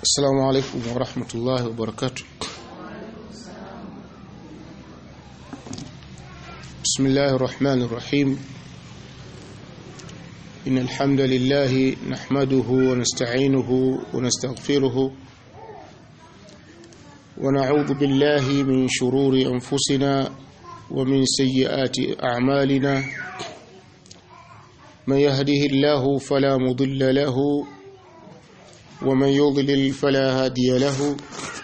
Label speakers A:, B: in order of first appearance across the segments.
A: السلام عليكم ورحمة الله وبركاته بسم الله الرحمن الرحيم إن الحمد لله نحمده ونستعينه ونستغفره ونعوذ بالله من شرور أنفسنا ومن سيئات أعمالنا من يهده الله فلا مضل له ومن يضلل فلا هادي له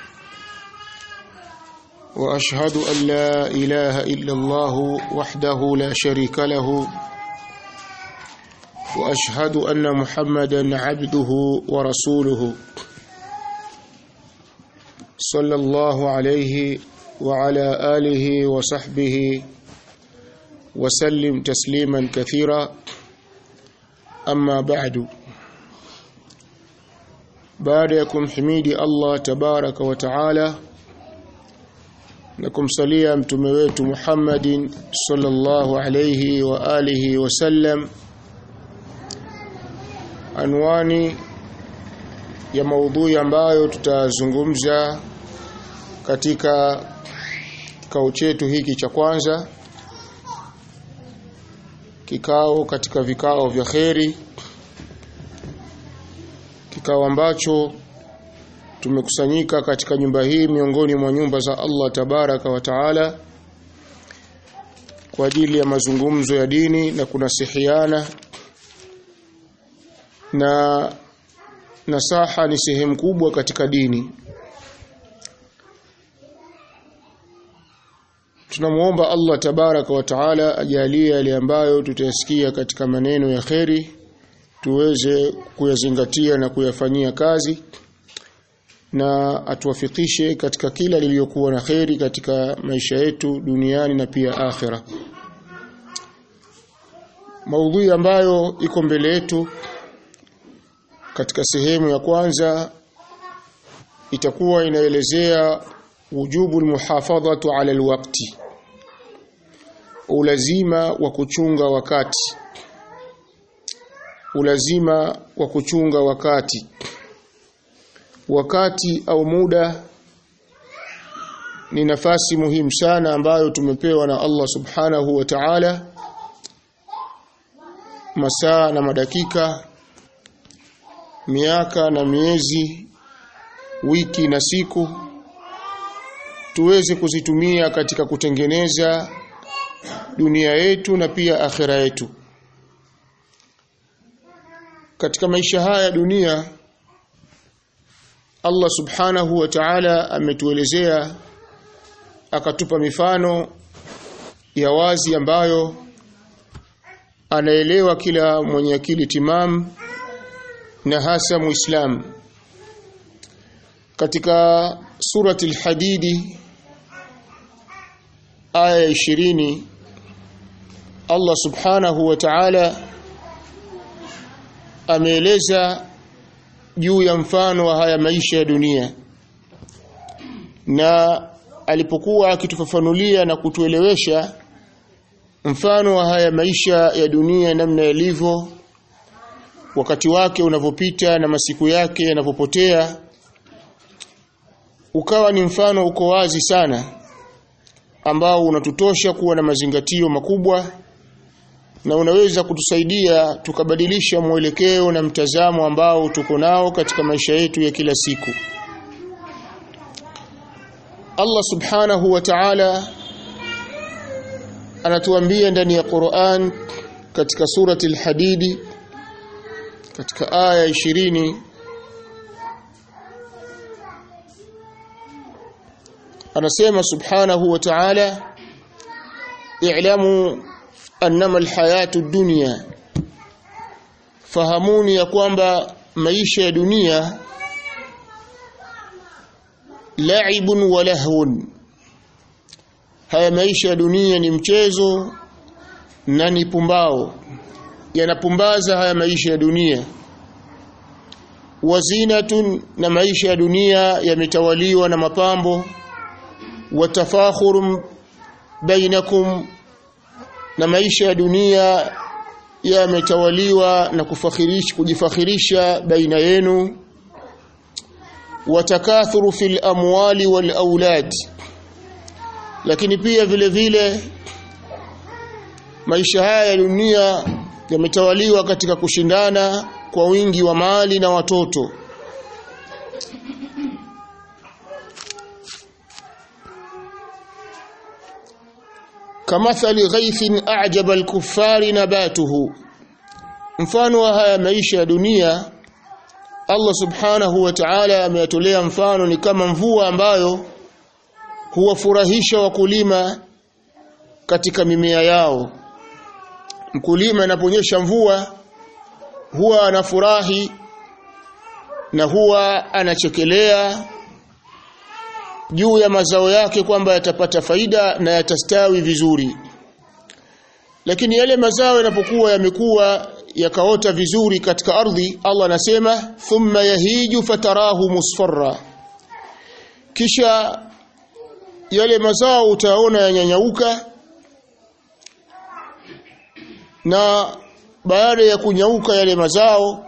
A: واشهد ان لا اله الا الله وحده لا شريك له واشهد ان محمدا عبده ورسوله صلى الله عليه وعلى اله وصحبه وسلم تسليما كثيرا اما بعد baada ya kumhimidi Allah tabaraka wa taala na kumsalia mtume wetu Muhammadin sallallahu alayhi wa alihi wasallam anwani ya maudhui ambayo tutazungumza katika kikao chetu hiki cha kwanza kikao katika vikao vya kheri kikao ambacho tumekusanyika katika nyumba hii miongoni mwa nyumba za Allah tabaraka wa taala kwa ajili ya mazungumzo ya dini na kunasihiana na nasaha ni sehemu kubwa katika dini tunamuomba Allah tabaraka wa taala ajalie yale ambayo tutayasikia katika maneno ya kheri tuweze kuyazingatia na kuyafanyia kazi na atuwafikishe katika kila lililokuwa na kheri katika maisha yetu duniani na pia akhira maudhui ambayo iko mbele yetu katika sehemu ya kwanza itakuwa inaelezea wujubu almuhafadhatu ala alwaqti ulazima wa kuchunga wakati ulazima wa kuchunga wakati wakati au muda ni nafasi muhimu sana ambayo tumepewa na Allah subhanahu wa ta'ala masaa na madakika miaka na miezi wiki na siku tuweze kuzitumia katika kutengeneza dunia yetu na pia akhira yetu katika maisha haya ya dunia Allah subhanahu wa ta'ala ametuelezea akatupa mifano ya wazi ambayo anaelewa kila mwenye akili timam na hasa muislam katika surati al-hadidi aya 20 Allah subhanahu wa ta'ala ameeleza juu ya mfano wa haya maisha ya dunia na alipokuwa akitufafanulia na kutuelewesha mfano wa haya maisha ya dunia namna yalivyo wakati wake unavyopita na masiku yake yanavyopotea ukawa ni mfano uko wazi sana ambao unatutosha kuwa na mazingatio makubwa na unaweza kutusaidia tukabadilisha mwelekeo na mtazamo ambao tuko nao katika maisha yetu ya kila siku Allah subhanahu wa ta'ala anatuambia ndani ya Qur'an katika surati al-Hadidi katika aya 20 anasema subhanahu wa ta'ala i'lamu annama alhayatu dunya fahamuni ya kwamba maisha ya dunia la'ibun wa lahwun haya maisha ya dunia ni mchezo na ni pumbao yanapumbaza haya maisha ya dunia wazinatun na maisha ya dunia yametawaliwa na mapambo watafakhurun bainakum na maisha ya dunia yametawaliwa na kufakhirisha kujifakhirisha baina yenu watakathuru fil amwali wal aulad lakini pia vile vile maisha haya ya dunia yametawaliwa katika kushindana kwa wingi wa mali na watoto kamathali ghaithin a'jaba al-kuffari nabatuhu mfano wa haya maisha ya dunia Allah subhanahu wa ta'ala ameyatolea mfano ni kama mvua ambayo huwafurahisha wakulima katika mimea yao mkulima anaponyesha mvua huwa anafurahi na huwa anachekelea juu ya mazao yake kwamba yatapata faida na yatastawi vizuri lakini yale mazao yanapokuwa yamekuwa yakaota vizuri katika ardhi Allah anasema thumma yahiju fatarahu musfarra kisha yale mazao utaona yanyanyauka na baada ya kunyauka yale mazao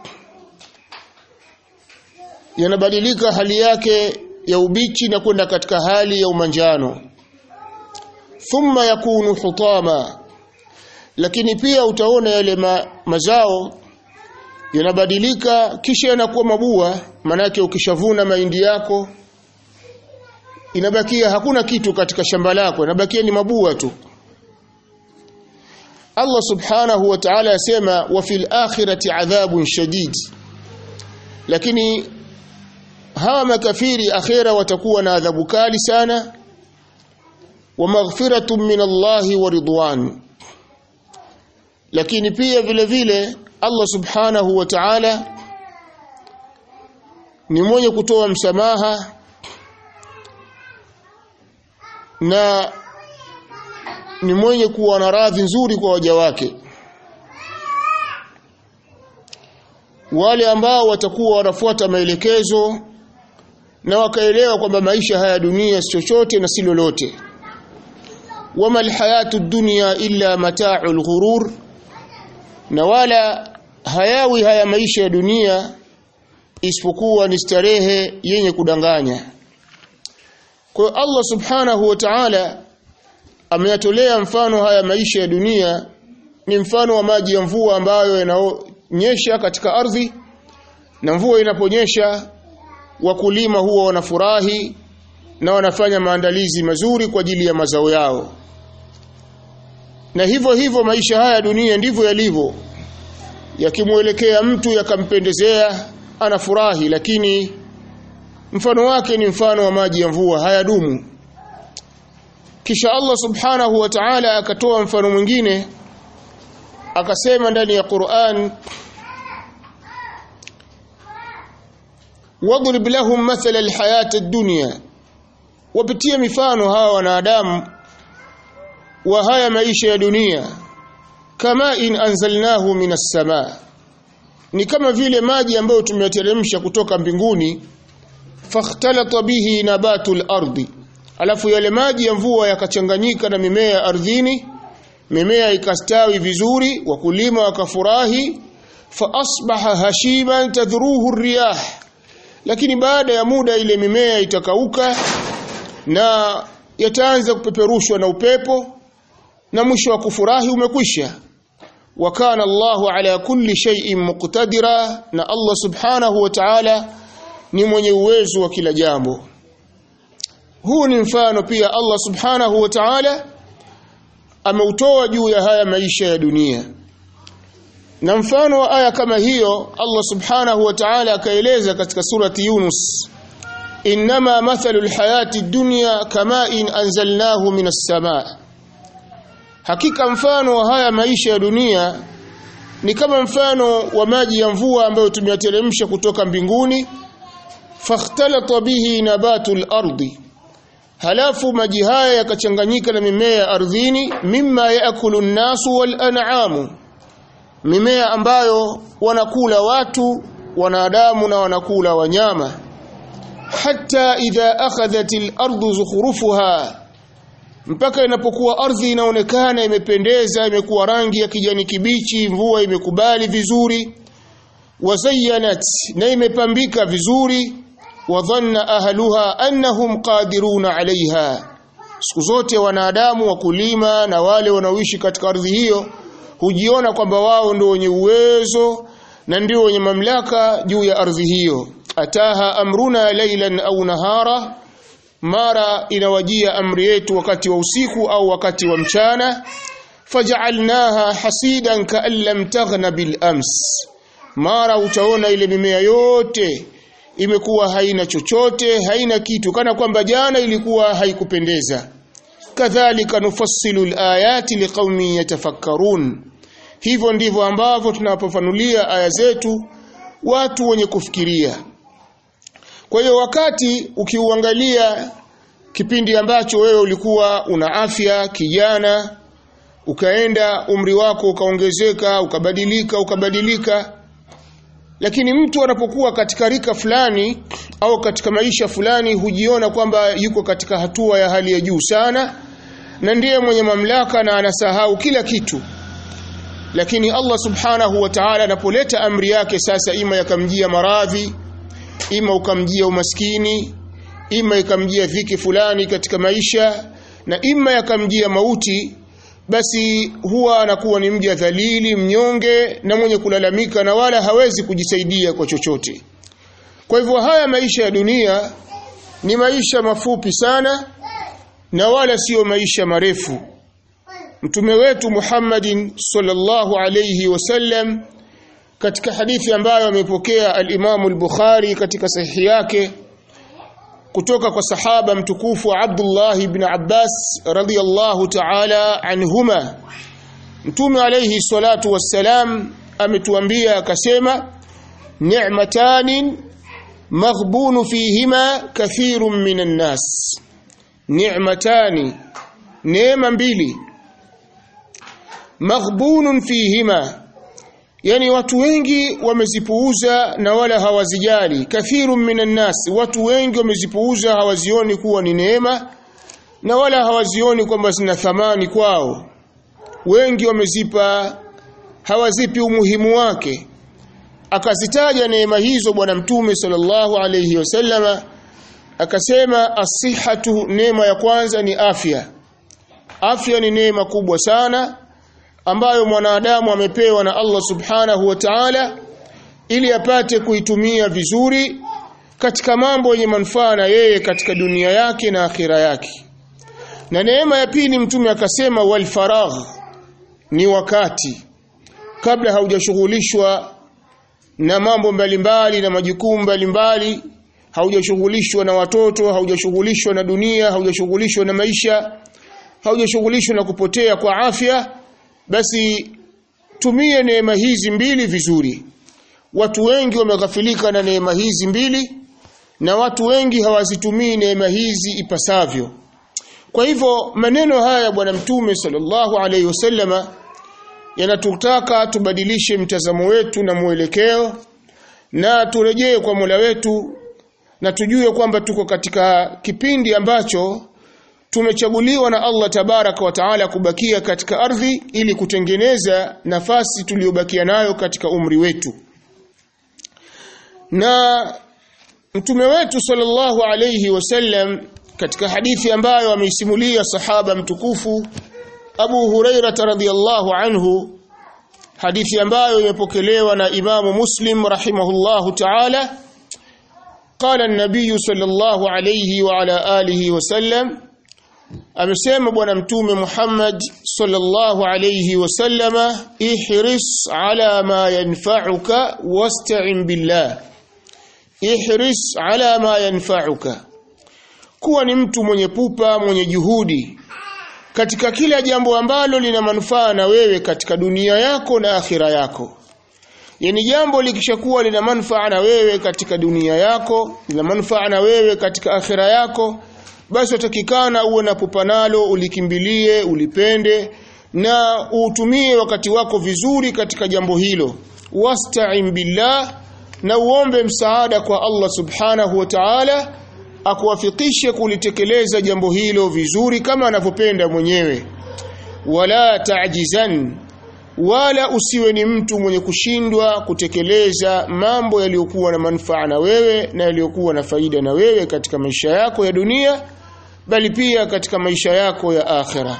A: yanabadilika hali yake ya ubichi na kwenda katika hali ya umanjano thumma yakunu hutama lakini pia utaona yale ma, mazao yanabadilika kisha yanakuwa mabua manake ukishavuna mahindi yako inabakia hakuna kitu katika shamba lako inabakia ni mabua tu Allah subhanahu wa ta'ala yasema wa fil akhirati adhabun shadid lakini hawa makafiri akhira watakuwa na adhabu kali sana wa maghfiratun min Allahi wa ridwan lakini pia vile vile Allah subhanahu wa ta'ala ni mwenye kutoa msamaha na ni mwenye kuwa na radhi nzuri kwa waja wake wale ambao watakuwa wanafuata maelekezo na wakaelewa kwamba maisha haya dunia si chochote na si lolote wama alhayatu dunya illa mata'ul ghurur na wala hayawi haya maisha ya dunia isipokuwa ni starehe yenye kudanganya kwa hiyo Allah subhanahu wa ta'ala ameyatolea mfano haya maisha ya dunia ni mfano wa maji ya mvua ambayo yananyesha katika ardhi na mvua inaponyesha wakulima huwa wanafurahi na wanafanya maandalizi mazuri kwa ajili ya mazao yao na hivyo hivyo maisha haya dunia ndivyo yalivyo yakimwelekea mtu yakampendezea anafurahi lakini mfano wake ni mfano wa maji ya mvua hayadumu kisha Allah subhanahu wa ta'ala akatoa mfano mwingine akasema ndani ya Qur'an wadrib lahum mathala alhayat ad-dunya wapitie mifano hawa wanadamu wa haya maisha ya dunia kama in anzalnahu minas samaa ni kama vile maji ambayo tumeyateremsha kutoka mbinguni fakhtalata bihi nabatul ardi alafu yale maji ya mvua yakachanganyika na mimea ardhini mimea ikastawi vizuri wakulima wakafurahi fa asbaha hashiman tadhruhu riyah lakini baada ya muda ile mimea itakauka na yataanza kupeperushwa na upepo na mwisho wa kufurahi umekwisha wa kana Allahu ala kulli shay'in muqtadira na Allah subhanahu wa ta'ala ni mwenye uwezo wa kila jambo huu ni mfano pia Allah subhanahu wa ta'ala ameutoa juu ya haya maisha ya dunia na mfano wa aya kama hiyo Allah subhanahu wa ta'ala akaeleza katika surati Yunus inma mathalul hayati dunya kama in anzalnahu minas samaa hakika mfano wa haya maisha ya dunia ni kama mfano wa maji ya mvua ambayo tumeyateremsha kutoka mbinguni fakhtalata bihi nabatul ardi halafu maji haya yakachanganyika na mimea ya ardhini mimma yaakulu nnasu wal an'amu mimea ambayo wanakula watu wanadamu na wanakula wanyama hatta idha akhadhat al-ardu zukhrufuha mpaka inapokuwa ardhi inaonekana imependeza imekuwa rangi ya kijani kibichi mvua imekubali vizuri wazayyanat na imepambika vizuri wa dhanna ahluha annahum qadiruna alaiha siku zote wanadamu wakulima na wale wanaoishi katika ardhi hiyo hujiona kwamba wao ndio wenye uwezo na ndio wenye mamlaka juu ya ardhi hiyo ataha amruna laylan au nahara mara inawajia amri yetu wakati wa usiku au wakati wa mchana faj'alnaha hasidan ka'an lam taghna bil ams mara utaona ile mimea yote imekuwa haina chochote haina kitu kana kwamba jana ilikuwa haikupendeza kadhalika nufassilu alayati liqaumin yatafakkarun hivyo ndivyo ambavyo tunapofanulia aya zetu watu wenye kufikiria kwa hiyo wakati ukiuangalia kipindi ambacho wewe ulikuwa una afya kijana ukaenda umri wako ukaongezeka ukabadilika ukabadilika lakini mtu anapokuwa katika rika fulani au katika maisha fulani hujiona kwamba yuko katika hatua ya hali ya juu sana na ndiye mwenye mamlaka na anasahau kila kitu lakini Allah subhanahu wa ta'ala anapoleta amri yake sasa ima yakamjia maradhi ima ukamjia umaskini ima ikamjia dhiki fulani katika maisha na ima yakamjia mauti basi huwa anakuwa ni mja dhalili mnyonge na mwenye kulalamika na wala hawezi kujisaidia kwa chochote kwa hivyo haya maisha ya dunia ni maisha mafupi sana na wala sio maisha marefu mtume wetu Muhammadin sallallahu alayhi wasallam katika hadithi ambayo amepokea al-Imam al-Bukhari katika sahihi yake kutoka kwa sahaba mtukufu Abdullah ibn Abbas radhiyallahu ta'ala anhuma mtume alayhi salatu wassalam ametuambia akasema ni'matanin maghbunu fihima kathirun minan nas ni'matani neema mbili maghbunun fihima yani watu wengi wamezipuuza na wala hawazijali kathirun minan nas watu wengi wamezipuuza hawazioni kuwa ni neema na wala hawazioni kwamba zina thamani kwao wengi wamezipa hawazipi umuhimu wake akazitaja neema hizo bwana mtume sallallahu alayhi wasallama akasema asihatu neema ya kwanza ni afya afya ni neema kubwa sana ambayo mwanadamu amepewa na Allah subhanahu wa ta'ala ili apate kuitumia vizuri katika mambo yenye manufaa na yeye katika dunia yake na akhira yake na neema ya pili mtume akasema wal faragh ni wakati kabla haujashughulishwa na mambo mbalimbali na majukumu mbalimbali haujashughulishwa na watoto haujashughulishwa na dunia haujashughulishwa na maisha haujashughulishwa na kupotea kwa afya basi tumie neema hizi mbili vizuri watu wengi wameghafilika na neema hizi mbili na watu wengi hawazitumii neema hizi ipasavyo kwa hivyo maneno haya bwana mtume sallallahu alaihi wasallama yanatutaka tubadilishe mtazamo wetu na mwelekeo na turejee kwa Mola wetu na tujue kwamba tuko katika kipindi ambacho tumechaguliwa na Allah tabaraka wa taala kubakia katika ardhi ili kutengeneza nafasi tuliyobakia nayo katika umri wetu na mtume wetu sallallahu alayhi wasallam katika hadithi ambayo ameisimulia sahaba mtukufu Abu Huraira radhiyallahu anhu hadithi ambayo imepokelewa na Imamu Muslim rahimahullahu ta'ala قال النبي صلى الله عليه وعلى آله وسلم amesema bwana mtume Muhammad sallallahu alayhi wasallama ihris ala ma yanfa'uka wasta'in billah ihris ala ma yanfa'uka kuwa ni mtu mwenye pupa mwenye juhudi katika kila jambo ambalo lina manufaa na wewe katika dunia yako na akhira yako yani jambo likishakuwa lina manufaa na wewe katika dunia yako lina manufaa na wewe katika akhira yako basi utakikana uwe na pupa nalo ulikimbilie ulipende na utumie wakati wako vizuri katika jambo hilo wasta'in billah na uombe msaada kwa Allah subhanahu wa ta'ala akuwafikishe kulitekeleza jambo hilo vizuri kama anavyopenda mwenyewe wala ta'jizan wala usiwe ni mtu mwenye kushindwa kutekeleza mambo yaliyokuwa na manufaa na wewe na yaliyokuwa na faida na wewe katika maisha yako ya dunia bali pia katika maisha yako ya akhera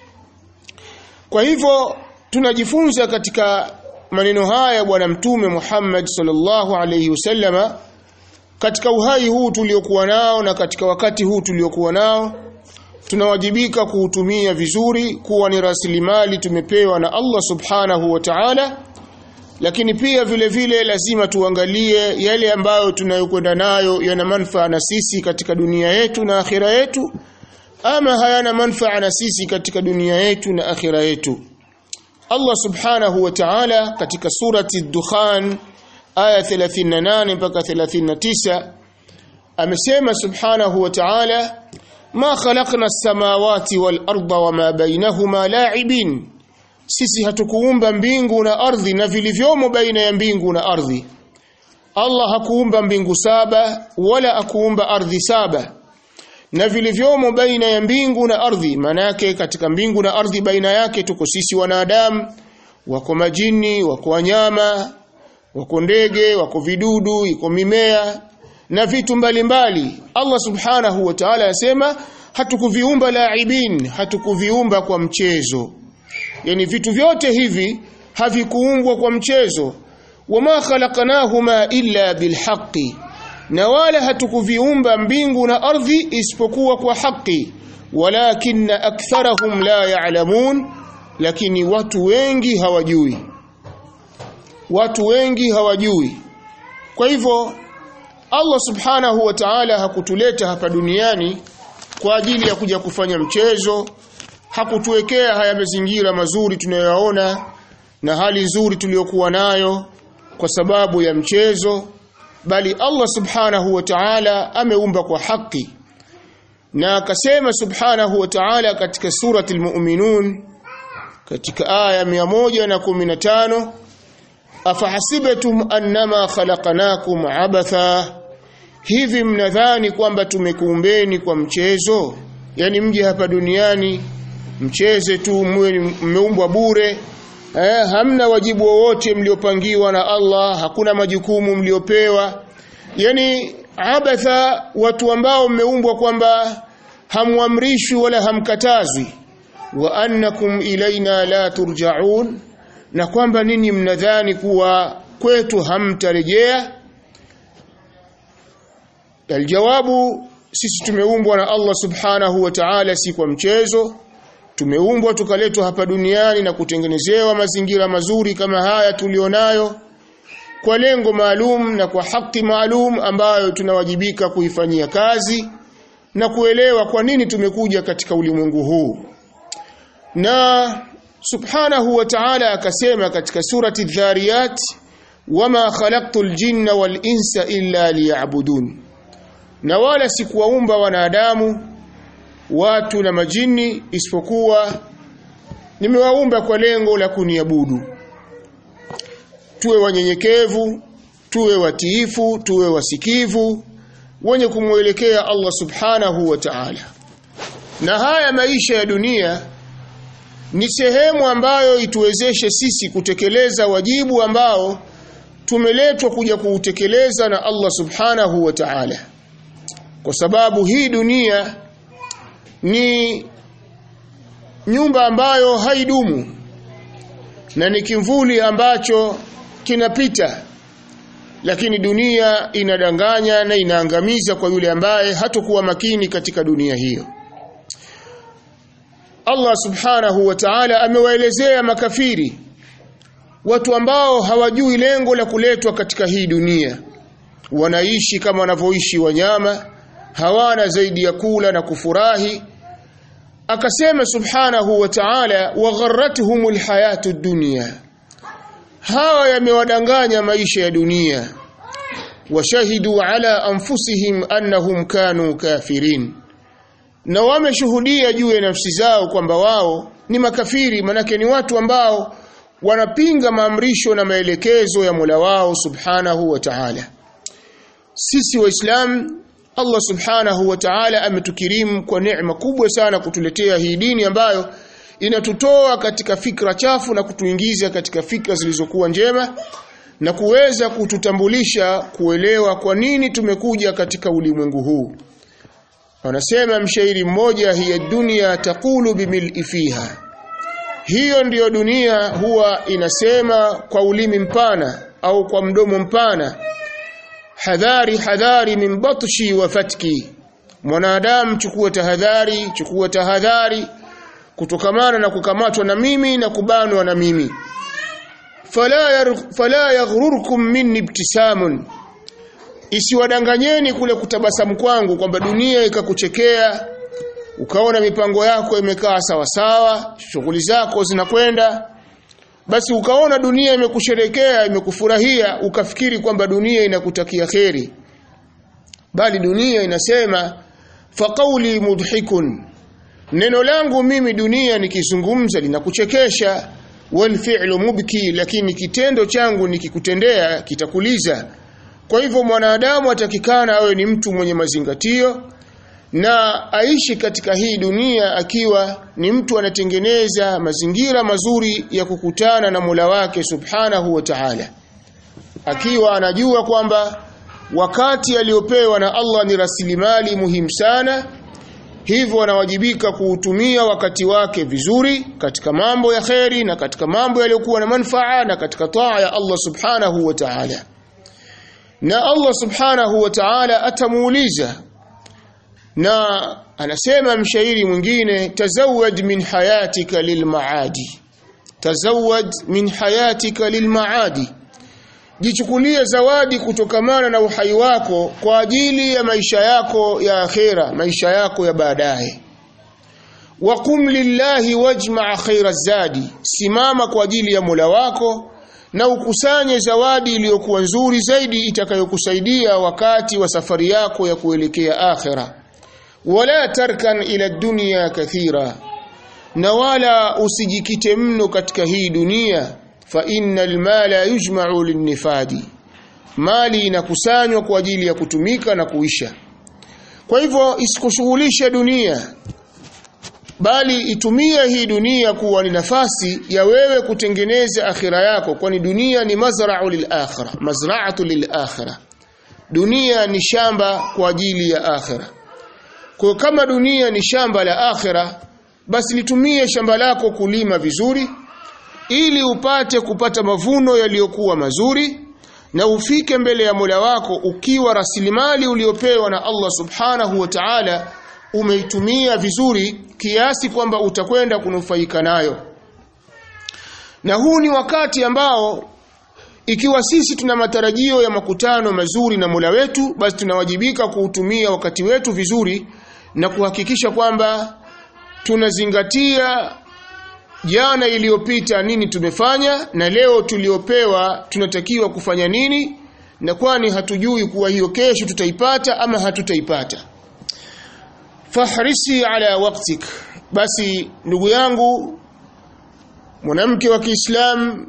A: kwa hivyo tunajifunza katika maneno haya bwana mtume Muhammad sallallahu alayhi wasallama katika uhai huu tuliokuwa nao na katika wakati huu tuliokuwa nao tunawajibika kuutumia vizuri kuwa ni rasilimali tumepewa na Allah subhanahu wa ta'ala lakini pia vile vile lazima tuangalie yale ambayo tunayokwenda nayo yana manufaa na sisi katika dunia yetu na akhira yetu ama hayana manufaa na sisi katika dunia yetu na akhira yetu Allah subhanahu wa ta'ala katika surati Dukhan aya 38 mpaka 39 amesema subhanahu wa ta'ala ma khalaqna as-samawati wal arda wama bainahuma la'ibin sisi hatukuumba mbingu na ardhi na vilivyomo baina ya mbingu na ardhi Allah hakuumba mbingu saba wala akuumba ardhi saba na vilivyomo baina ya mbingu na ardhi manake katika mbingu na ardhi baina yake tuko sisi wanadamu wako majini wako wanyama wako ndege wako vidudu iko mimea na vitu mbalimbali mbali. Allah subhanahu wa ta'ala anasema hatukuviumba laibin hatukuviumba kwa mchezo yani vitu vyote hivi havikuumbwa kwa mchezo wama khalaqnahuma illa bilhaqqi na wala hatukuviumba mbingu na ardhi isipokuwa kwa haki walakinna aktharahum la ya'lamun lakini watu wengi hawajui watu wengi hawajui kwa hivyo Allah subhanahu wa ta'ala hakutuleta hapa duniani kwa ajili ya kuja kufanya mchezo hakutuwekea haya mazingira mazuri tunayoyaona na hali nzuri tuliyokuwa nayo kwa sababu ya mchezo bali Allah subhanahu wa ta'ala ameumba kwa haki na akasema subhanahu wa ta'ala katika surati al-mu'minun katika aya 115 afahasibatum annama khalaqnakum abatha hivi mnadhani kwamba tumekuumbeni kwa mchezo yani mje hapa duniani mcheze tu mmeumbwa bure eh, hamna wajibu wowote mliopangiwa na Allah hakuna majukumu mliopewa yani abatha watu ambao mmeumbwa kwamba hamwamrishwi wala hamkatazwi wa annakum ilaina la turjaun na kwamba nini mnadhani kuwa kwetu hamtarejea aljawabu sisi tumeumbwa na Allah subhanahu wa ta'ala si kwa mchezo tumeumbwa tukaletwa hapa duniani na kutengenezewa mazingira mazuri kama haya tulionayo kwa lengo maalum na kwa haki maalum ambayo tunawajibika kuifanyia kazi na kuelewa kwa nini tumekuja katika ulimwengu huu na subhanahu wa ta'ala akasema katika surati dhariyat wama khalaqtul jinna wal insa illa liya'budun na wala sikuwaumba wanadamu watu na majini isipokuwa nimewaumba kwa lengo la kuniabudu tuwe wanyenyekevu tuwe watiifu tuwe wasikivu wenye kumwelekea Allah subhanahu wa ta'ala na haya maisha ya dunia ni sehemu ambayo ituwezeshe sisi kutekeleza wajibu ambao tumeletwa kuja kuutekeleza na Allah subhanahu wa ta'ala kwa sababu hii dunia ni nyumba ambayo haidumu na ni kimvuli ambacho kinapita lakini dunia inadanganya na inaangamiza kwa yule ambaye hatakuwa makini katika dunia hiyo Allah subhanahu wa ta'ala amewaelezea makafiri watu ambao hawajui lengo la kuletwa katika hii dunia wanaishi kama wanavyoishi wanyama hawana zaidi ya kula na kufurahi akasema subhanahu wa ta'ala wagharratuhumul hayatu dunya hawa yamewadanganya maisha ya dunia washahidu ala anfusihim annahum kanu kafirin na wameshuhudia juu ya nafsi zao kwamba wao ni makafiri manake ni watu ambao wanapinga maamrisho na maelekezo ya Mola wao subhanahu wa ta'ala sisi waislamu Allah subhanahu wa ta'ala ametukirimu kwa neema kubwa sana kutuletea hii dini ambayo inatutoa katika fikra chafu na kutuingiza katika fikra zilizokuwa njema na kuweza kututambulisha kuelewa kwa nini tumekuja katika ulimwengu huu wanasema mshairi mmoja hiya dunia taqulu bimil'i fiha hiyo ndiyo dunia huwa inasema kwa ulimi mpana au kwa mdomo mpana hadhari hadhari min batshi wa fatki mwanadamu chukua tahadhari chukua tahadhari kutokamana na kukamatwa na mimi na kubanwa na mimi fala yar, fala yaghrurkum minni ibtisamun isiwadanganyeni kule kutabasamu kwangu kwamba dunia ikakuchekea ukaona mipango yako imekaa sawa sawa shughuli zako zinakwenda basi ukaona dunia imekusherekea imekufurahia ukafikiri kwamba dunia inakutakia kheri bali dunia inasema faqauli mudhikun neno langu mimi dunia nikizungumza linakuchekesha wal fi'lu mubki lakini kitendo changu nikikutendea kitakuliza kwa hivyo mwanadamu atakikana awe ni mtu mwenye mazingatio na aishi katika hii dunia akiwa ni mtu anatengeneza mazingira mazuri ya kukutana na Mola wake Subhanahu wa Ta'ala akiwa anajua kwamba wakati aliopewa na Allah ni rasilimali muhimu sana hivyo anawajibika kuutumia wakati wake vizuri katika mambo ya kheri na katika mambo yaliyokuwa na manfaa na katika taa ya Allah Subhanahu wa Ta'ala na Allah Subhanahu wa Ta'ala atamuuliza na anasema mshairi mwingine tazawad min hayatika lilmaadi tazawad min hayatika lilmaadi jichukulie zawadi kutokamana na uhai wako kwa ajili ya maisha yako ya akhera maisha yako ya baadaye waqum lillahi wajma' khaira zadi simama kwa ajili ya Mola wako na ukusanye zawadi iliyokuwa nzuri zaidi itakayokusaidia wakati wa safari yako ya kuelekea akhera wala tarkan ila dunya kathira na wala usijikite mno katika hii dunia fa innal mala yujma'u linnifadi mali inakusanywa kwa ajili ya kutumika na kuisha kwa hivyo isikushughulishe dunia bali itumia hii dunia kuwa ni nafasi ya wewe kutengeneza akhira yako kwani dunia ni mazra'u lil akhirah mazra'atu lil akhirah dunia ni shamba kwa ajili ya akhira kwa kama dunia ni shamba la akhira basi litumie shamba lako kulima vizuri ili upate kupata mavuno yaliyokuwa mazuri na ufike mbele ya Mola wako ukiwa rasilimali uliopewa na Allah Subhanahu wa Ta'ala umeitumia vizuri kiasi kwamba utakwenda kunufaika nayo. Na huu ni wakati ambao ikiwa sisi tuna matarajio ya makutano mazuri na Mola wetu basi tunawajibika kuutumia wakati wetu vizuri na kuhakikisha kwamba tunazingatia jana iliyopita nini tumefanya na leo tuliopewa tunatakiwa kufanya nini na kwani hatujui kuwa hiyo kesho tutaipata ama hatutaipata fahrisi ala waktik basi ndugu yangu mwanamke wa Kiislamu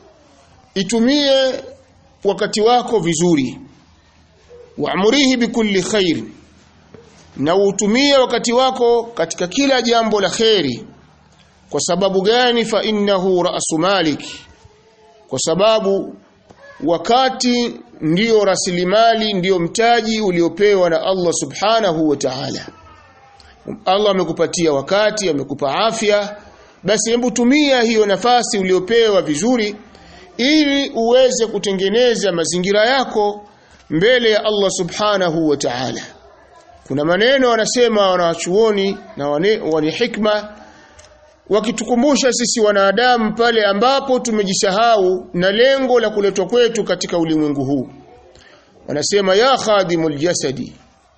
A: itumie wakati wako vizuri waamurihi bikulli khair na utumie wakati wako katika kila jambo la kheri kwa sababu gani fa innahu ra'su malik kwa sababu wakati ndiyo rasilimali ndiyo mtaji uliopewa na Allah subhanahu wa ta'ala Allah amekupatia wakati amekupa afya basi hebu tumia hiyo nafasi uliopewa vizuri ili uweze kutengeneza mazingira yako mbele ya Allah subhanahu wa ta'ala kuna maneno wanasema wanachuoni na wani hikma wakitukumbusha sisi wanadamu pale ambapo tumejisahau na lengo la kuletwa kwetu katika ulimwengu huu wanasema ya khadimul jasadi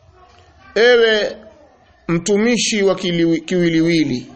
A: ewe mtumishi wa kiwiliwili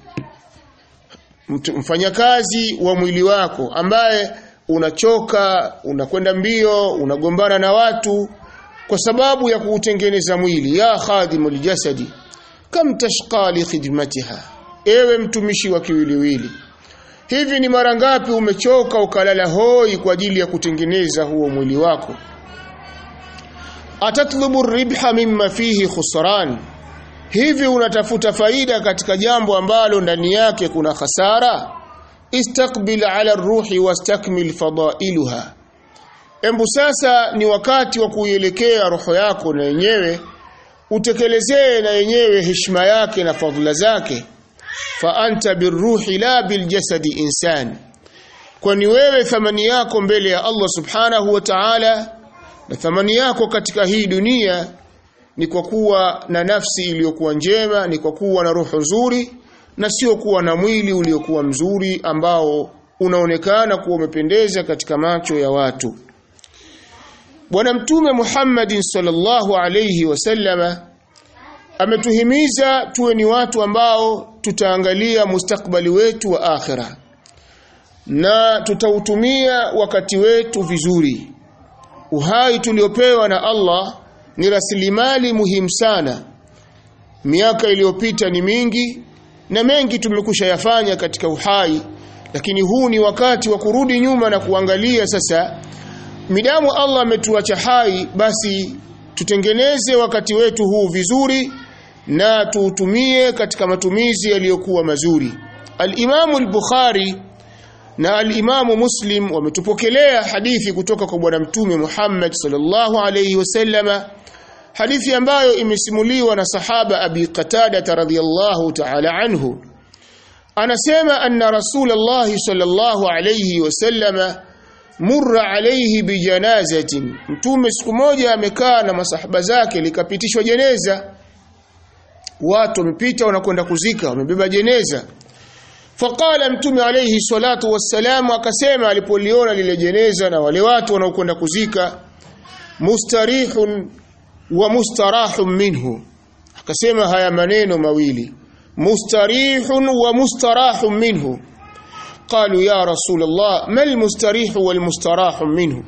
A: mfanyakazi wa mwili wako ambaye unachoka unakwenda mbio unagombana na watu kwa sababu ya kuutengeneza mwili ya khadimul jasadi kam tashqa li khidmatiha ewe mtumishi wa kiwiliwili hivi ni mara ngapi umechoka ukalala hoi kwa ajili ya kutengeneza huo mwili wako atatlubu ribha mimma fihi khusran hivi unatafuta faida katika jambo ambalo ndani yake kuna hasara istaqbil ala ruhi wastakmil fadailuha embu sasa ni wakati wa kuielekea roho yako na yenyewe utekelezee na yenyewe heshima yake na fadhila zake fa anta birruhi la biljasadi insani kwani wewe thamani yako mbele ya Allah subhanahu wa ta'ala na thamani yako katika hii dunia ni kwa kuwa na nafsi iliyokuwa njema ni kwa kuwa na roho nzuri na sio kuwa na mwili uliokuwa mzuri ambao unaonekana kuwa umependeza katika macho ya watu Bwana Mtume Muhammadin sallallahu alayhi wasallama ametuhimiza tuwe ni watu ambao tutaangalia mustakbali wetu wa akhira na tutautumia wakati wetu vizuri uhai tuliopewa na Allah ni rasilimali muhimu sana miaka iliyopita ni mingi na mengi tumekusha yafanya katika uhai lakini huu ni wakati wa kurudi nyuma na kuangalia sasa midamu Allah ametuacha hai basi tutengeneze wakati wetu huu vizuri na tuutumie katika matumizi yaliyokuwa mazuri Al-Imamu al-Bukhari na al-Imamu Muslim wametupokelea hadithi kutoka kwa bwana mtume Muhammad sallallahu alayhi wasallama hadithi ambayo imesimuliwa na sahaba Abi Qatada radhiyallahu ta'ala anhu anasema anna Rasulullah sallallahu alayhi wasallama murra alayhi bijanazatin mtume siku moja amekaa na masahaba zake likapitishwa jeneza watu wamepita wanakwenda kuzika wamebeba jeneza faqala mtume alayhi salatu wassalam akasema alipoliona lile jeneza na wale watu wanaokwenda kuzika mustarihun wa mustarahun minhu akasema haya maneno mawili mustarihun wa mustarahun minhu قالوا يا رسول الله ما المستريح والمستراح منه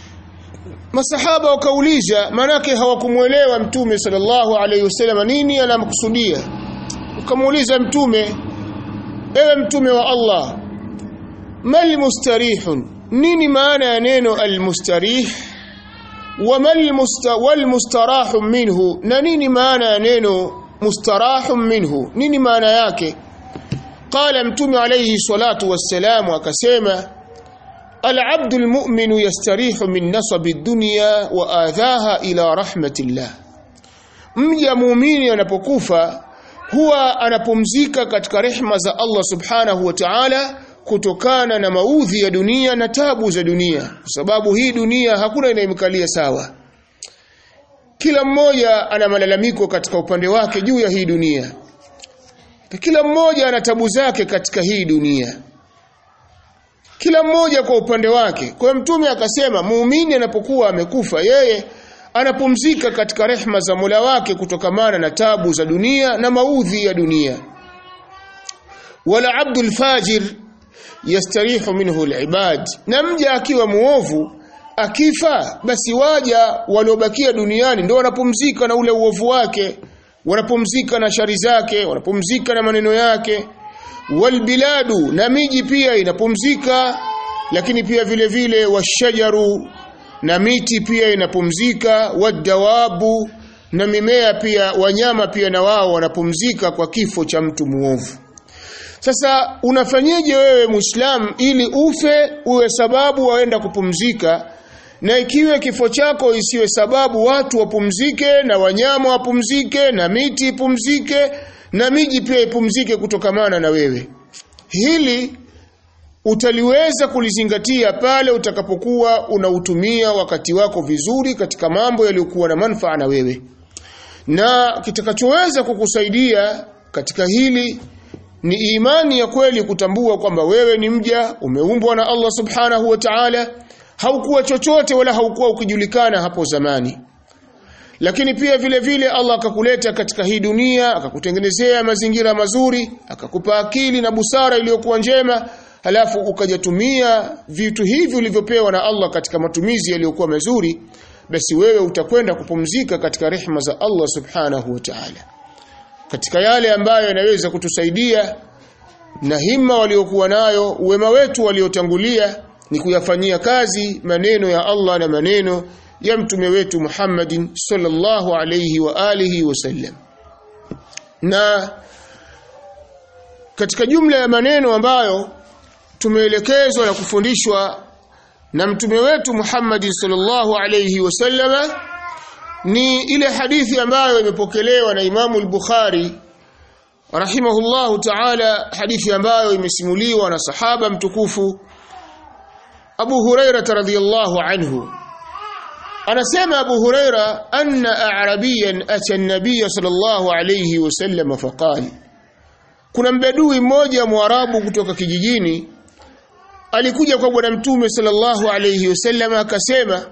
A: masahaba wakauliza manake hawakumuelewa mtume sallallahu alayhi wasallam nini anamkusudia ukamuuliza mtume ewe mtume wa Allah mal mustarihun nini maana ya neno almustarih wa mal wal mustarahu minhu na nini maana ya neno mustarahu minhu nini maana yake qala mtume alayhi salatu wassalam akasema العبد المؤمن يستريح من نصب الدنيا وآذاها إلى رحمة الله mja muumini anapokufa huwa anapumzika katika rehma za Allah subhanahu wa ta'ala kutokana na maudhi ya dunia na tabu za dunia kwa sababu hii dunia hakuna inayemkalia sawa kila mmoja ana malalamiko katika upande wake juu ya hii dunia kila mmoja ana tabu zake katika hii dunia kila mmoja kwa upande wake kwa mtume akasema muumini anapokuwa amekufa yeye anapumzika katika rehma za Mola wake kutokamana na tabu za dunia na maudhi ya dunia wala abdul fajir yastarihu minhu alibad na mja akiwa muovu akifa basi waja waliobakia duniani ndio wanapumzika na ule uovu wake wanapumzika na shari zake wanapumzika na maneno yake walbiladu na miji pia inapumzika lakini pia vile vile washajaru na miti pia inapumzika wadawabu na mimea pia wanyama pia na wao wanapumzika kwa kifo cha mtu muovu sasa unafanyeje wewe muislam ili ufe uwe sababu waenda kupumzika na ikiwe kifo chako isiwe sababu watu wapumzike na wanyama wapumzike na miti ipumzike na miji pia ipumzike kutokamana na wewe hili utaliweza kulizingatia pale utakapokuwa unautumia wakati wako vizuri katika mambo yaliyokuwa na manufaa na wewe na kitakachoweza kukusaidia katika hili ni imani ya kweli kutambua kwamba wewe ni mja umeumbwa na Allah subhanahu wa ta'ala haukuwa chochote wala haukuwa ukijulikana hapo zamani lakini pia vile vile Allah akakuleta katika hii dunia akakutengenezea mazingira mazuri akakupa akili na busara iliyokuwa njema halafu ukajatumia vitu hivi ulivyopewa na Allah katika matumizi yaliyokuwa mazuri basi wewe utakwenda kupumzika katika rehma za Allah subhanahu wa ta'ala katika yale ambayo yanaweza kutusaidia na himma waliokuwa nayo wema wetu waliotangulia ni kuyafanyia kazi maneno ya Allah na maneno ya mtume wetu Muhammadin sallallahu alayhi wa alihi wasallam na katika jumla ya maneno ambayo tumeelekezwa na kufundishwa na mtume wetu Muhammad sallallahu alayhi wasallama ni ile hadithi ambayo imepokelewa na Imamu al-Bukhari rahimahullahu ta'ala hadithi ambayo imesimuliwa na sahaba mtukufu Abu Huraira radhiyallahu anhu anasema Abu Huraira anna a'rabiyan ata an-nabiy sallallahu alayhi wasallam faqala kuna mbedui mmoja mwarabu kutoka kijijini alikuja kwa bwana mtume sallallahu alayhi wasallam akasema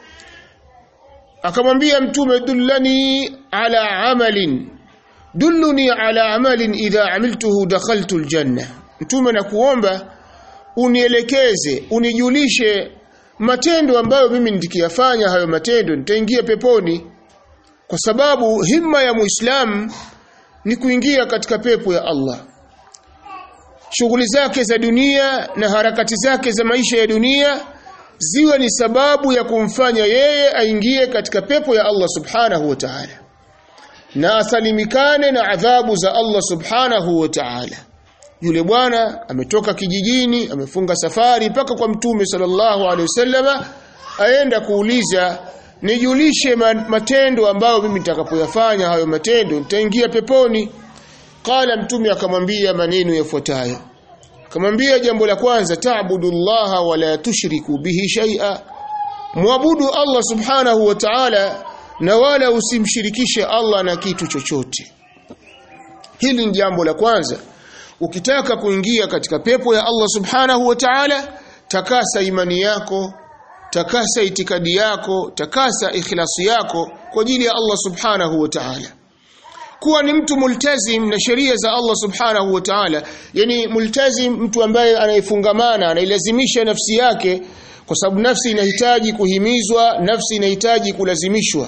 A: akamwambia mtume dullani ala amalin dulluni ala amalin idha amiltuhu dakhaltu aljanna mtume nakuomba unielekeze unijulishe matendo ambayo mimi nikiyafanya hayo matendo nitaingia peponi kwa sababu himma ya muislamu ni kuingia katika pepo ya Allah shughuli zake za dunia na harakati zake za maisha ya dunia ziwe ni sababu ya kumfanya yeye aingie katika pepo ya Allah subhanahu wa ta'ala na asalimikane na adhabu za Allah subhanahu wa ta'ala yule bwana ametoka kijijini amefunga safari mpaka kwa mtume sallallahu alaihi wasallama aenda kuuliza nijulishe matendo ambayo mimi nitakapoyafanya hayo matendo nitaingia peponi qala mtume akamwambia maneno yafuatayo akamwambia jambo la kwanza ta'budullaha wa la tushriku bihi shay'a muabudu Allah subhanahu wa ta'ala na wala usimshirikishe Allah na kitu chochote hili ni jambo la kwanza ukitaka kuingia katika pepo ya Allah subhanahu wa ta'ala takasa imani yako takasa itikadi yako takasa ikhlasi yako kwa ajili ya Allah subhanahu wa ta'ala kuwa ni mtu multazim na sheria za Allah subhanahu wa ta'ala yani multazim mtu ambaye anaifungamana anailazimisha nafsi yake kwa sababu nafsi inahitaji kuhimizwa nafsi inahitaji kulazimishwa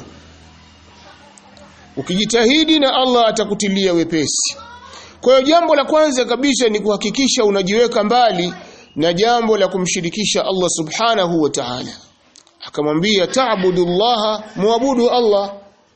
A: ukijitahidi na Allah atakutilia wepesi kwa hiyo jambo la kwanza kabisa ni kuhakikisha unajiweka mbali na jambo la kumshirikisha Allah subhanahu wa ta'ala akamwambia ta'budullaha muabudu Allah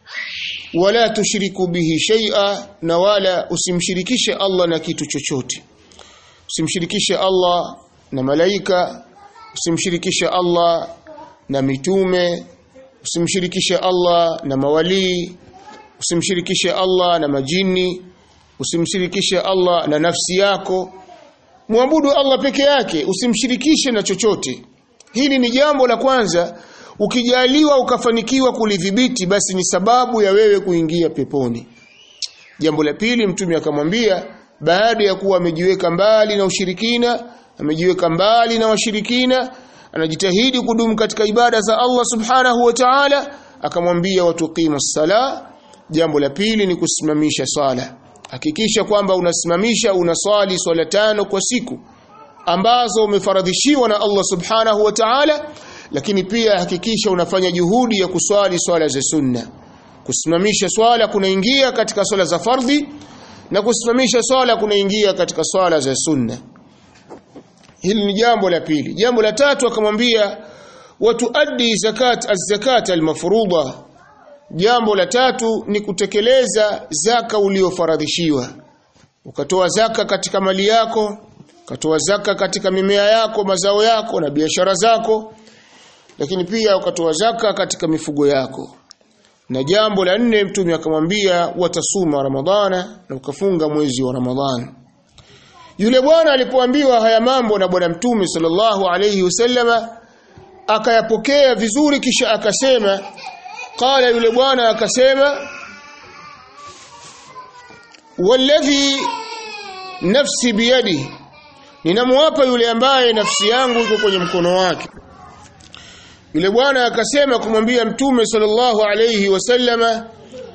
A: wala tushriku bihi shay'a na wala usimshirikishe Allah na kitu chochote usimshirikishe Allah na malaika usimshirikishe Allah na mitume usimshirikishe Allah na mawalii usimshirikishe Allah na majini usimshirikishe Allah na nafsi yako muabudu Allah peke yake usimshirikishe na chochote hili ni jambo la kwanza ukijaliwa ukafanikiwa kulidhibiti basi ni sababu ya wewe kuingia peponi jambo la pili mtume akamwambia baada ya kuwa amejiweka mbali na ushirikina amejiweka mbali na washirikina anajitahidi kudumu katika ibada za Allah subhanahu wa ta'ala akamwambia watuqimu sala jambo la pili ni kusimamisha swala hakikisha kwamba unasimamisha unaswali swala tano kwa siku ambazo umefaradhishiwa na Allah subhanahu wa ta'ala lakini pia hakikisha unafanya juhudi ya kuswali swala za sunna kusimamisha swala kunaingia katika swala za fardhi na kusimamisha swala kunaingia katika swala za sunna hili ni jambo la pili jambo la tatu akamwambia watuaddi zakat az-zakat al-mafruḍa jambo la tatu ni kutekeleza zaka uliofaradhishiwa ukatoa zaka katika mali yako ukatoa zaka katika mimea yako mazao yako na biashara zako lakini pia ukatoa zaka katika mifugo yako na jambo la nne mtume akamwambia watasuma ramadhana na ukafunga mwezi wa ramadhani yule bwana alipoambiwa haya mambo na bwana mtume sallallahu alayhi wasallama akayapokea vizuri kisha akasema qala yule bwana akasema walladhi nafsi biyadi ninamwapa yule ambaye nafsi yangu iko kwenye mkono wake yule bwana akasema kumwambia mtume sallallahu alayhi wasallama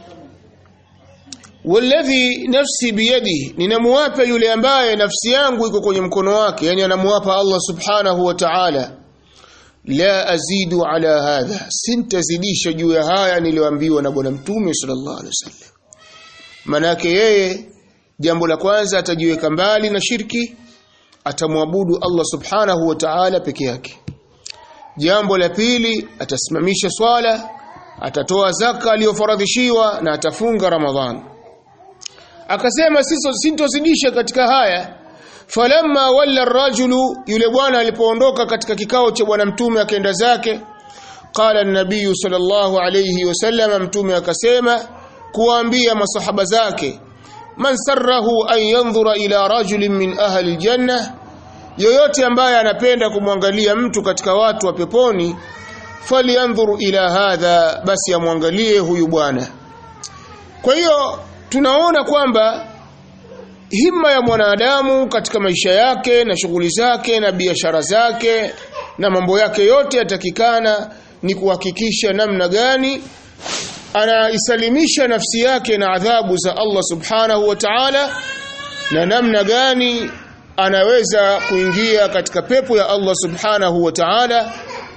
A: walladhi nafsi biyadi ninamwapa yule ambaye nafsi yangu iko kwenye mkono wake yani anamwapa Allah subhanahu wa ta'ala la azidu ala hadha sintazidisha juu ya haya niliyoambiwa na bwana mtume sallallahu alaihi wasallam manake yeye jambo la kwanza atajiweka mbali na shirki atamwabudu Allah subhanahu wa ta'ala peke yake jambo la pili atasimamisha swala atatoa zaka aliyofaradhishiwa na atafunga ramadhan akasema siso sintozidisha katika haya falamma walla rajulu yule bwana alipoondoka katika kikao cha bwana mtume akaenda zake qala an-nabiy sallallahu alayhi wasallam mtume akasema kuambia masahaba zake man sarrahu an yanzura ila rajulin min ahli aljanna yoyote ambaye anapenda kumwangalia mtu katika watu wa peponi falyanzuru ila hadha basi amwangalie huyu bwana kwa hiyo tunaona kwamba himma ya mwanadamu katika maisha yake na shughuli zake na biashara zake na mambo yake yote yatakikana ni kuhakikisha namna gani anaisalimisha nafsi yake na adhabu za Allah subhanahu wa ta'ala na namna gani anaweza kuingia katika pepo ya Allah subhanahu wa ta'ala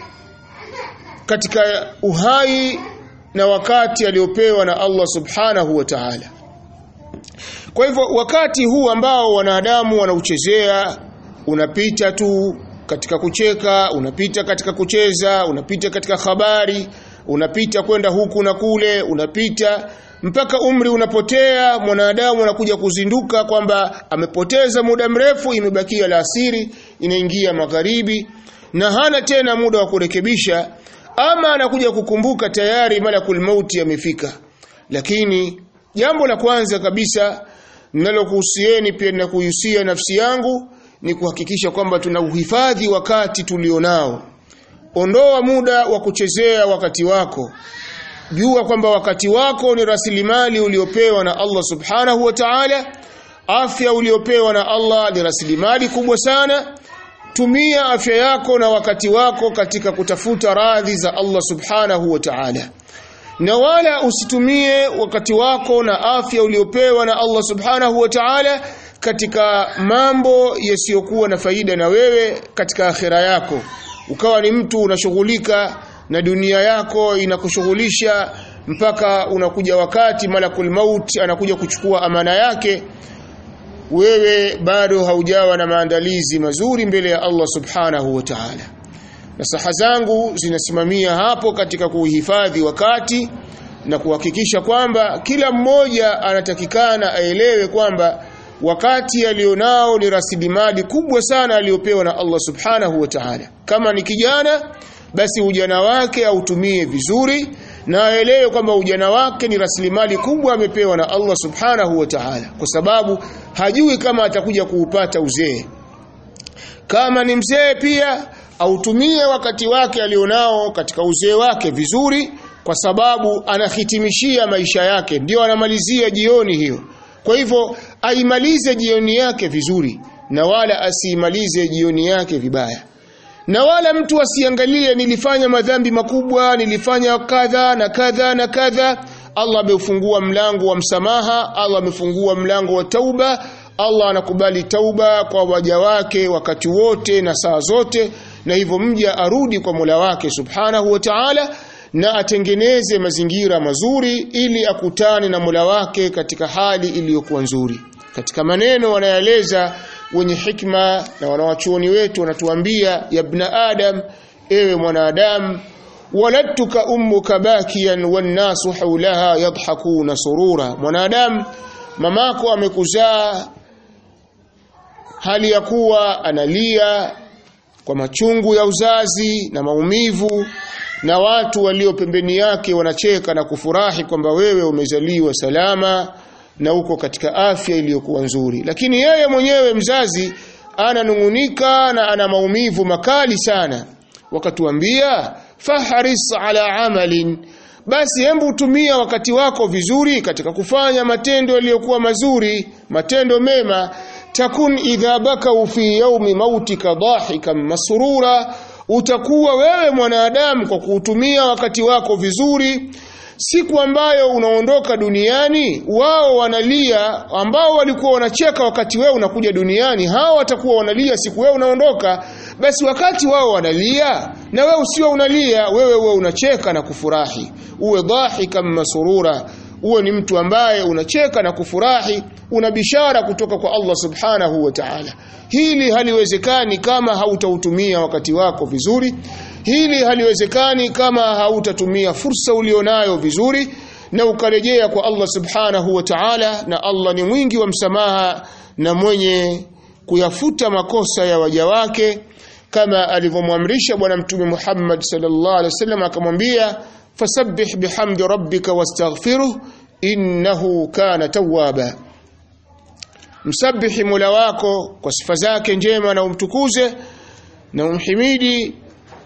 A: katika uhai na wakati aliopewa na Allah subhanahu wa ta'ala kwa hivyo wakati huu ambao wanadamu wanauchezea unapita tu katika kucheka unapita katika kucheza unapita katika habari unapita kwenda huku na kule unapita mpaka umri unapotea mwanadamu anakuja kuzinduka kwamba amepoteza muda mrefu imebakia la asiri inaingia magharibi na hana tena muda wa kurekebisha ama anakuja kukumbuka tayari malakul mauti amefika lakini jambo la kwanza kabisa ninalokuhusieni pia na kuhusia nafsi yangu ni kuhakikisha kwamba tuna uhifadhi wakati tulionao ondoa muda wa kuchezea wakati wako jua kwamba wakati wako ni rasilimali uliopewa na Allah subhanahu wa ta'ala afya uliopewa na Allah ni rasilimali kubwa sana tumia afya yako na wakati wako katika kutafuta radhi za Allah subhanahu wa ta'ala na wala usitumie wakati wako na afya uliopewa na Allah subhanahu wa ta'ala katika mambo yasiyokuwa na faida na wewe katika akhira yako ukawa ni mtu unashughulika na dunia yako inakushughulisha mpaka unakuja wakati malakul maut anakuja kuchukua amana yake wewe bado haujawa na maandalizi mazuri mbele ya Allah subhanahu wa ta'ala nasaha zangu zinasimamia hapo katika kuhifadhi wakati na kuhakikisha kwamba kila mmoja anatakikana aelewe kwamba wakati alionao ni rasilimali kubwa sana aliyopewa na Allah subhanahu wa ta'ala kama ni kijana basi ujana wake autumie vizuri na aelewe kwamba ujana wake ni rasilimali kubwa amepewa na Allah subhanahu wa ta'ala kwa sababu hajui kama atakuja kuupata uzee kama ni mzee pia autumie wakati wake alionao katika uzee wake vizuri kwa sababu anahitimishia maisha yake ndio anamalizia jioni hiyo kwa hivyo aimalize jioni yake vizuri na wala asiimalize jioni yake vibaya na wala mtu asiangalie nilifanya madhambi makubwa nilifanya kadha na kadha na kadha Allah ameufungua mlango wa msamaha Allah amefungua mlango wa tauba Allah anakubali tauba kwa waja wake wakati wote na saa zote na hivyo mja arudi kwa Mola wake Subhanahu wa Ta'ala na atengeneze mazingira mazuri ili akutane na Mola wake katika hali iliyokuwa nzuri katika maneno wanayaeleza wenye hikma na wanawachuoni wetu wanatuambia ya ibn adam ewe mwanadamu waladtuka ummuka bakiyan wannasu haulaha yadhakuna surura mwanadamu mamako amekuzaa hali ya kuwa analia kwa machungu ya uzazi na maumivu na watu walio pembeni yake wanacheka na kufurahi kwamba wewe umezaliwa salama na uko katika afya iliyokuwa nzuri lakini yeye mwenyewe mzazi ananungunika na ana maumivu makali sana wakatuambia faharis ala amalin basi hembu tumia wakati wako vizuri katika kufanya matendo yaliyokuwa mazuri matendo mema takun idha bakau fi yaumi mautika dhahikan masrura utakuwa wewe mwanadamu kwa kuutumia wakati wako vizuri siku ambayo unaondoka duniani wao wanalia ambao walikuwa wanacheka wakati wewe unakuja duniani hao watakuwa wanalia siku wewe unaondoka basi wakati wao wanalia na wewe usio unalia wewe uwe unacheka na kufurahi uwe dhahika masurura uwe ni mtu ambaye unacheka na kufurahi una bishara kutoka kwa Allah subhanahu wa ta'ala hili haliwezekani kama hautautumia wakati wako vizuri hili haliwezekani kama hautatumia fursa ulionayo vizuri na ukarejea kwa Allah subhanahu wa ta'ala na Allah ni mwingi wa msamaha na mwenye kuyafuta makosa ya waja wake kama alivyomwamrisha bwana mtume Muhammad sallallahu alaihi wasallam akamwambia fasabbih bihamdi rabbika wastaghfiruh innahu kana tawwaba msabihi mola wako kwa sifa zake njema na umtukuze na umhimidi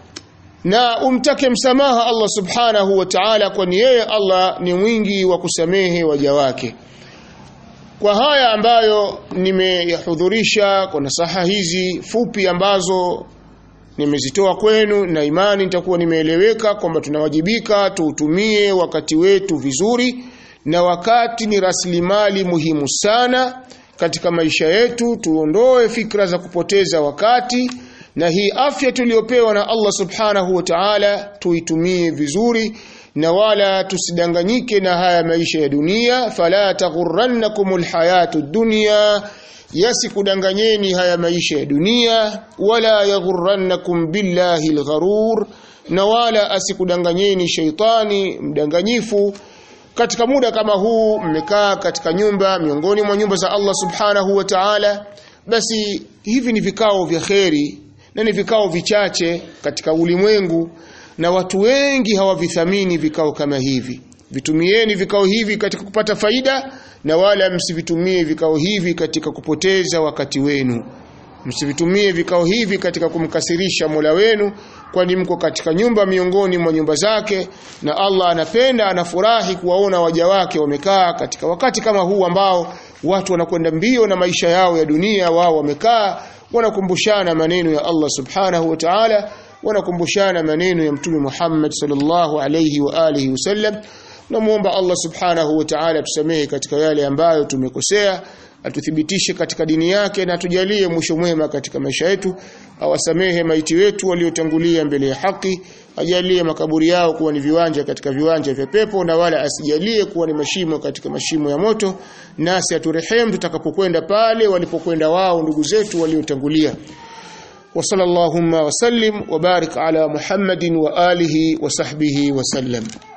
A: na umtake msamaha Allah subhanahu wa ta'ala kwani yeye Allah ni mwingi wa kusamehe waja wake kwa haya ambayo nimeyahudhurisha kwa nasaha hizi fupi ambazo nimezitoa kwenu na imani nitakuwa nimeeleweka kwamba tunawajibika tuutumie wakati wetu vizuri na wakati ni rasilimali muhimu sana katika maisha yetu tuondoe fikra za kupoteza wakati na hii afya tuliyopewa na Allah subhanahu wa ta'ala tuitumie vizuri na wala tusidanganyike na haya maisha ya dunia fala taghurrannakumul hayatud dunya yasikudanganyeni haya maisha ya dunia wala yaghurrannakum billahi algharur na wala asikudanganyeni sheitani mdanganyifu katika muda kama huu mmekaa katika nyumba miongoni mwa nyumba za Allah subhanahu wa ta'ala basi hivi ni vikao vya kheri na ni vikao vichache katika ulimwengu na watu wengi hawavithamini vikao kama hivi vitumieni vikao hivi katika kupata faida na wala msivitumie vikao hivi katika kupoteza wakati wenu msivitumie vikao hivi katika kumkasirisha Mola wenu kwani mko katika nyumba miongoni mwa nyumba zake na Allah anapenda anafurahi kuwaona waja wake wamekaa katika wakati kama huu ambao watu wanakwenda mbio na maisha yao ya dunia wao wamekaa wanakumbushana maneno ya Allah subhanahu wa ta'ala wanakumbushana maneno ya mtume Muhammad sallallahu alayhi wa alihi wasallam namuomba Allah subhanahu wa ta'ala tusamehe katika yale ambayo tumekosea atuthibitishe katika dini yake na tujalie mwisho mwema katika maisha yetu awasamehe maiti wetu waliotangulia mbele ya haki ajalie makaburi yao kuwa ni viwanja katika viwanja vya pepo na wala asijalie kuwa ni mashimo katika mashimo ya moto nasi aturehemu tutakapokwenda pale walipokwenda wao ndugu zetu waliotangulia وصلى اللهم وسلم وبارك على محمد وآله وصحبه وسلم